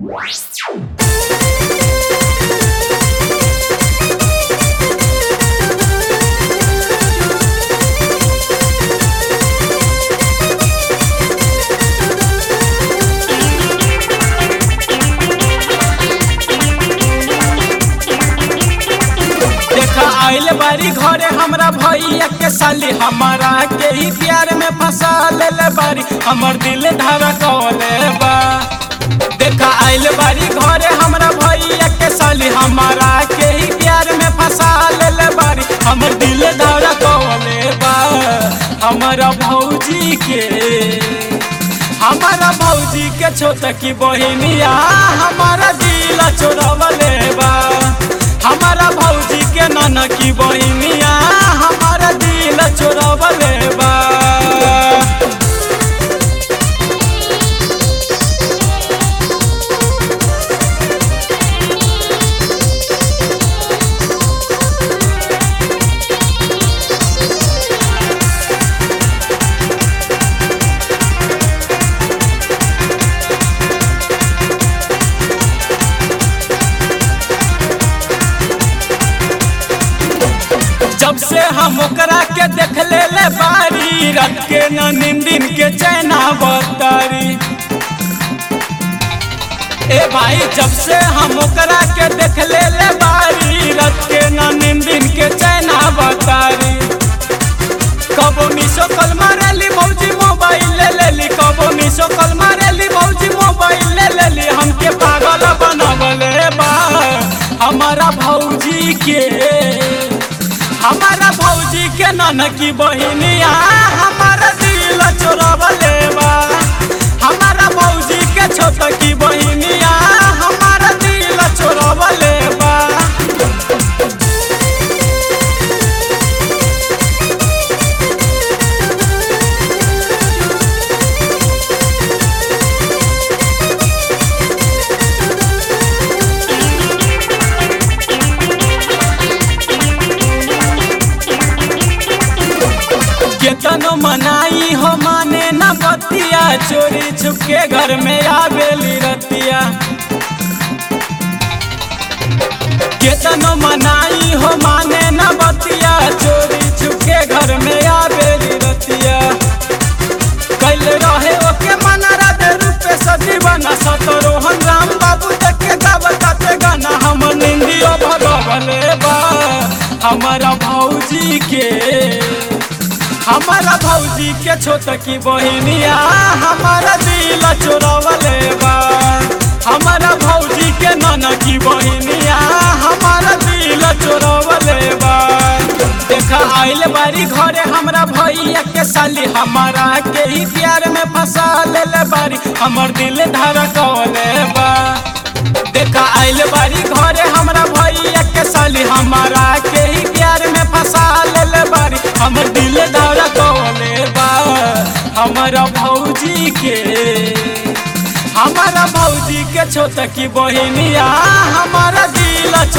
देखा आइल बारी घरे हमरा भैया के साली हमारा के ही प्यार में फंसा ले बारी हमर दिल धड़कौले बा देखा आइल बारी घरे हमरा भैया के साली हमारा के ही प्यार में फंसा ले बारी हमर दिल धड़कौले बा हमारा भौजी के हमारा भौजी के छोटा की बहिनिया हमारा दिल चोरवले बा हमारा भौजी के नाना की बहिनिया हमारा दिल चोरवले बा जब से हम ओकरा के देख ले ले बारी रात के न नींदिन के चैना बतारी ए भाई जब से हम ओकरा के देख ले ले बारी रात के न नींदिन के चैना बतारी कबो मिसो कल मारेली भौजी मोबाइल ले लेली कबो मिसो कल मारेली भौजी मोबाइल ले लेली हमके पागल बनवले बा हमारा भौजी के हमारा भौजी के ननकी बहिनिया हमारा दिल चोरवले बा हमारा भौजी के छोटकी बहिनिया हमारा दिल चोरवले बा केतनो मनाई हो माने न बतिया चोरी छुपके घर में आवेली रतिया केतनो मनाई हो माने न बतिया चोरी छुपके घर में आवेली रतिया कैल रहे ओके मना राधे रूपे सजी बना सतरोहन राम बाबू देखे गावताते गाना हम निंदियो भगवले बा हमारा भौजी के हमारा भौजी के छोटकी बहिनिया हमारा दिल चोरवले बा हमारा भौजी के नाना की बहिनिया हमारा दिल चोरवले बा देखा आइल बारी घरे हमरा भैया के साली हमारा के ही प्यार में फंसा ले बारी हमर दिल धड़कौले बा देखा आइल बारी घरे हमरा भैया के साली हमारा के ही प्यार में फंसा ले बारी हमर दिल धड़कौले बा हमारा भौजी के हमारा भौजी के छोटकी बहिनिया हमारा दिल